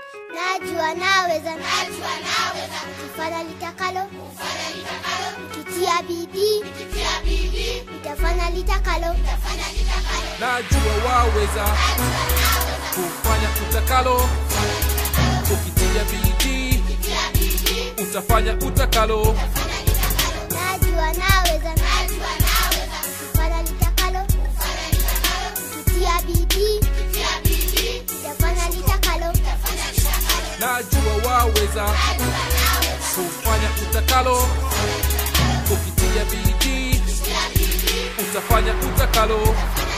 Najua naweza, najua naweza, kufanya litakalo, kufanya litakalo, nikitia bidii, nikitia bidii, nitafanya litakalo, nitafanya litakalo, najua waweza kufanya utakalo ukitia bidii utafanya utakalo najua naweza, najua naweza, kufanya litakalo, kufanya litakalo, nikitia bidii, nikitia bidii, nitafanya litakalo, nitafanya litakalo, najua waweza kufanya utakalo ukitia bidii utafanya utakalo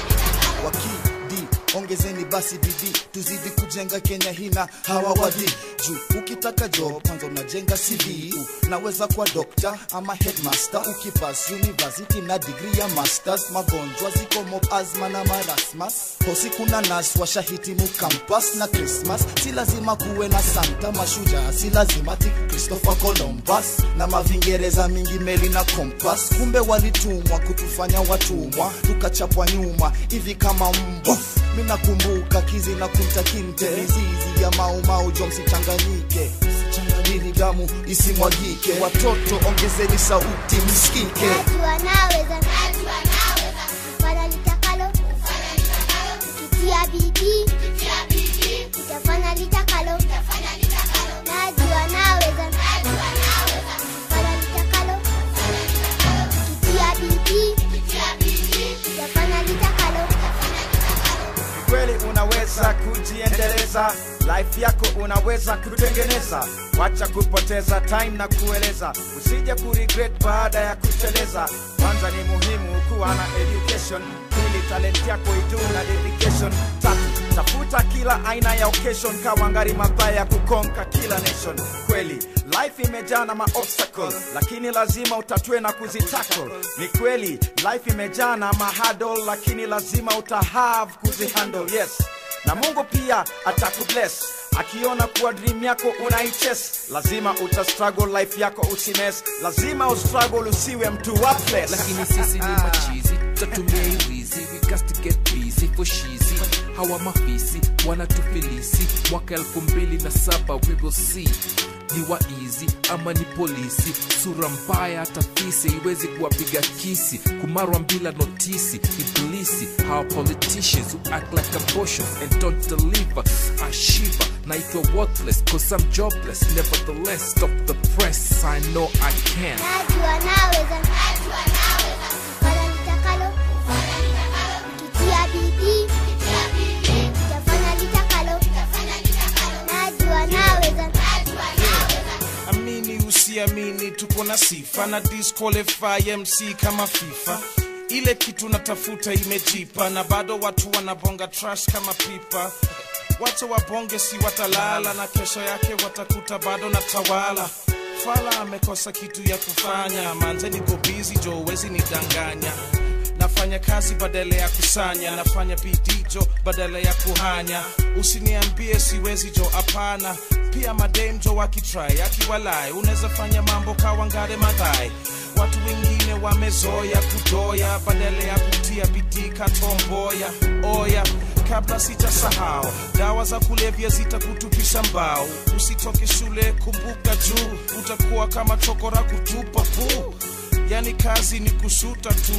wakidi ongezeni basi bidii tuzidi kujenga kenya hina hawa wadi juu ukitaka job kwanza unajenga cv naweza kuwa dokta ama headmaster ukipas university na digri ya masters magonjwa ziko mob asma na marasmas hosi kuna nas washahitimu campus na christmas si lazima kuwe na santa mashujaa si lazima ti christopher columbus na mavingereza mingi meli na kompas kumbe walitumwa kutufanya watumwa tukachapwa nyuma hivi kama mbwa minakumbuka kizi na kumtakinte mizizi ya maumau jo msichanganyike ili damu isimwagike watoto ongezeni sauti msikike najua naweza, najua naweza, kufanya litakalo, kufanya litakalo, nikitia bidii, nikitia bidii, nitafanya litakalo, nitafanya litakalo, najua naweza, najua naweza, kufanya litakalo, kufanya litakalo, nikitia bidii, nikitia bidii, nitafanya litakalo, nitafanya litakalo. kweli unaweza kujiendeleza life yako unaweza kutengeneza wacha kupoteza time na kueleza usije kuregret baada ya kuteleza kwanza ni muhimu kuwa na education pili talent yako itu na dedication tatu tafuta kila aina ya occasion kawangari mabaya ya kukonka kila nation kweli life imejaa na maobstacle lakini lazima utatue na kuzitackle ni kweli life imejaa na mahadol lakini lazima utahave kuzihandle yes na mungu pia atakubless akiona kuwa dream yako unaiches lazima utastruggle life yako usimes lazima ustruggle usiwe mtu worthless lakini sisi ni machizi tutatumia irizi we got to get busy for shizi hawa mafisi wanatufilisi mwaka elfu mbili na saba we will see ni waizi ama ni polisi sura mbaya hata fisi iwezi kuwapiga kisi kumarwa bila notisi ibilisi hawa politicians who act like abortions and don't deliver ashiva naitwa worthless cause I'm jobless nevertheless stop the press I know I can najua naweza, najua naweza, kufanya litakalo, kufanya litakalo, nikitia bidii, nikitia bidii, nitafanya litakalo, nitafanya litakalo, najua naweza, najua naweza, amini usiamini tuko na sifa na disqualify mc kama fifa ile kitu natafuta imejipa na bado watu wanabonga trash kama pipa wacha wabonge si watalala na kesho yake watakuta bado na tawala fala amekosa kitu ya kufanya manze niko bizi jo uwezi nidanganya nafanya kazi badala ya kusanya nafanya bidii jo badala ya kuhanya usiniambie siwezi jo hapana pia madem jo wakitrai akiwalai unaweza fanya mambo kawangare madhai watu wengine wamezoya kudoya badala ya kutia bidii katomboya oya kabla sijasahau dawa za kulevya zitakutupisha mbao usitoke shule kumbuka juu utakuwa kama chokora kutupa puu yani kazi ni kushuta tu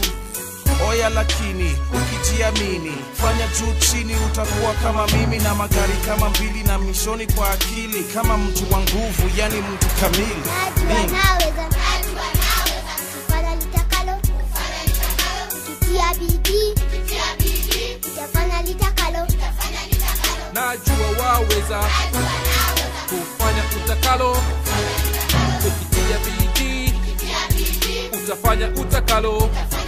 oya lakini ukijiamini fanya juu chini utakuwa kama mimi na magari kama mbili na mishoni kwa akili kama mtu wa nguvu yani mtu kamili najua Mimi. naweza, najua naweza, kufanya litakalo, kufanya litakalo, nikitia bidii, nikitia bidii, nitafanya litakalo, nitafanya litakalo, najua waweza najua naweza, kufanya utakalo ukitia bidii nikitia bidii, utafanya utakalo nitafanya